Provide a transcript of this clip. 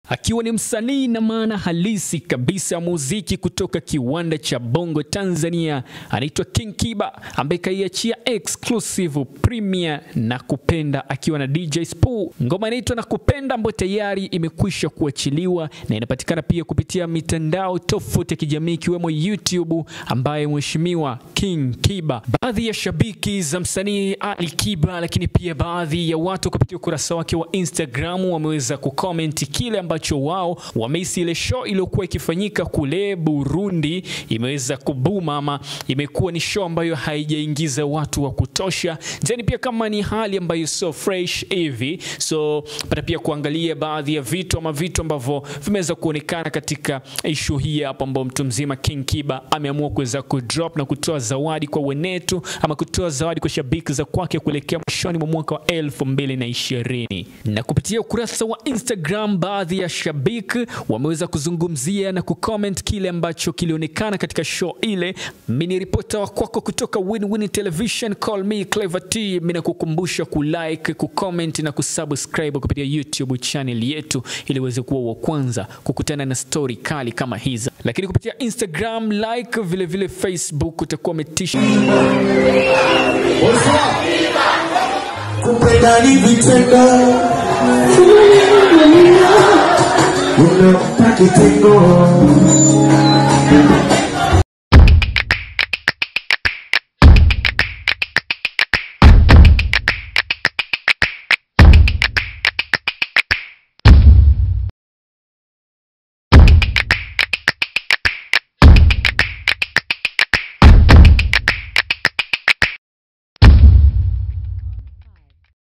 akiwa ni msanii na maana halisi kabisa ya muziki kutoka kiwanda cha Bongo Tanzania, anaitwa King Kiba ambaye kaiachia exclusive premiere na kupenda akiwa na DJ Spoo. Ngoma inaitwa na kupenda ambayo tayari imekwisha kuachiliwa na inapatikana pia kupitia mitandao tofauti ya kijamii ikiwemo YouTube ambaye mheshimiwa King Kiba. Baadhi ya shabiki za msanii Ali Kiba, lakini pia baadhi ya watu kupitia ukurasa wake wa Instagram wameweza kucomment kile ambacho wao wamehisi ile show iliyokuwa ikifanyika kule Burundi imeweza kubuma ama imekuwa ni show ambayo haijaingiza watu wa kutosha. Then pia kama ni hali ambayo so fresh hivi, so pata pia kuangalia baadhi ya vitu ama vitu ambavyo vimeweza kuonekana katika issue hii hapa, ambao mtu mzima King Kiba ameamua kuweza kudrop na kutoa zawadi kwa wenetu ama kutoa zawadi kwa shabiki za kwake kuelekea mwishoni mwa mwaka wa elfu mbili na ishirini na kupitia ukurasa wa Instagram baadhi ya shabiki wameweza kuzungumzia na kucomment kile ambacho kilionekana katika show ile. Mimi ni ripota wa kwako kutoka Win-Win Television, call me Clever T. Mimi nakukumbusha kulike, kucomment na kusubscribe kupitia YouTube channel yetu ili uweze kuwa wa kwanza kukutana na story kali kama hizi, lakini kupitia Instagram like, vile vile Facebook utakuwa umetisha kupenda ni vitendo, unampa kitendo